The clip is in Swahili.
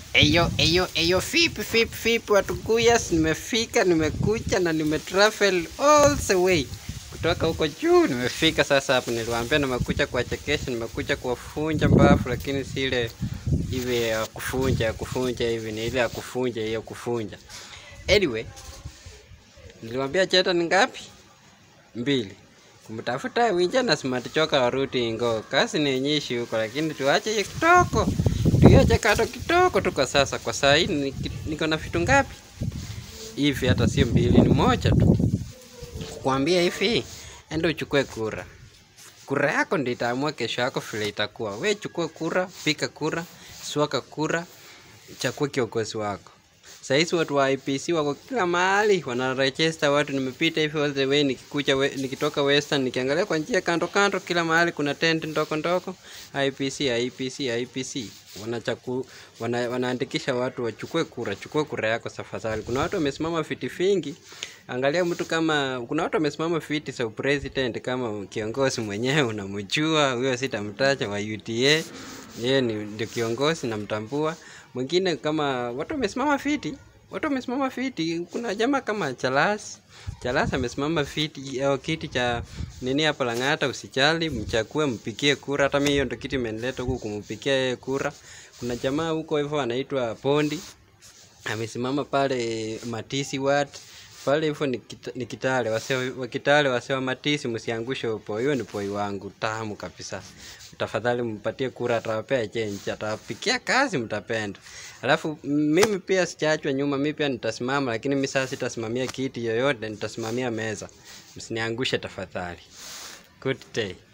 Eyo, eyo, eyo, vipi, vipi, vipi, Watuguyas, nimefika, nimekuja na nimetravel all the way kutoka huko juu, nimefika sasa hapa. Niliwaambia nimekuja kuwachekesha, nimekuja kuwafunja mbavu, lakini si ile hivi ya kufunja, ya kufunja hivi, ni ile ya kufunja, hiyo kufunja. Anyway, niliwaambia cheta ni ngapi? Mbili. Kumtafuta winja na smart choka waruti ingo. Kazi ni nyishi huko, lakini tuache hiyo kitoko tuiache kato kitoko tu kwa sasa. Kwa saa hii niki- niko na vitu ngapi hivi? Hata sio mbili, ni moja tu. Kukwambia hivi, enda uchukue kura. Kura yako ndio itaamua kesho yako vile itakuwa. We chukua kura, pika kura, swaka kura, chagua kiongozi wako. Sahizi watu wa IPC wako kila mahali wanaregister watu. Nimepita hivi all the way nikikuja we, nikitoka Western nikiangalia kwa njia kando kando, kila mahali kuna tent ndoko ndoko IPC IPC IPC wanachaku wana, wanaandikisha watu wachukue kura. Chukue kura yako tafadhali. Kuna watu wamesimama viti vingi, angalia mtu kama kuna watu wamesimama viti za president kama kiongozi mwenyewe unamjua huyo, sitamtaja wa UDA, yeye ni ndio kiongozi namtambua. Mwingine kama watu wamesimama viti, watu wamesimama viti. Kuna jamaa kama Chalas, Chalas amesimama viti au kiti cha nini hapa Lang'ata. Usijali, mchague, mpigie kura. Hata mimi hiyo ndio kiti imenileta huku kumpigia yeye kura. Kuna jamaa huko hivyo anaitwa Pondi amesimama pale Matisi wat pale hivyo ni, kita, ni Kitale wase wa Kitale wase wa Matisi, msiangushe upo. Hiyo ni poi wangu tamu kabisa. Tafadhali mpatie kura, atawapea change, atawapikia kazi, mtapenda. Alafu mimi pia sijaachwa nyuma, mimi pia nitasimama, lakini mimi sasa sitasimamia kiti yoyote, nitasimamia meza. Msiniangushe tafadhali. Good day.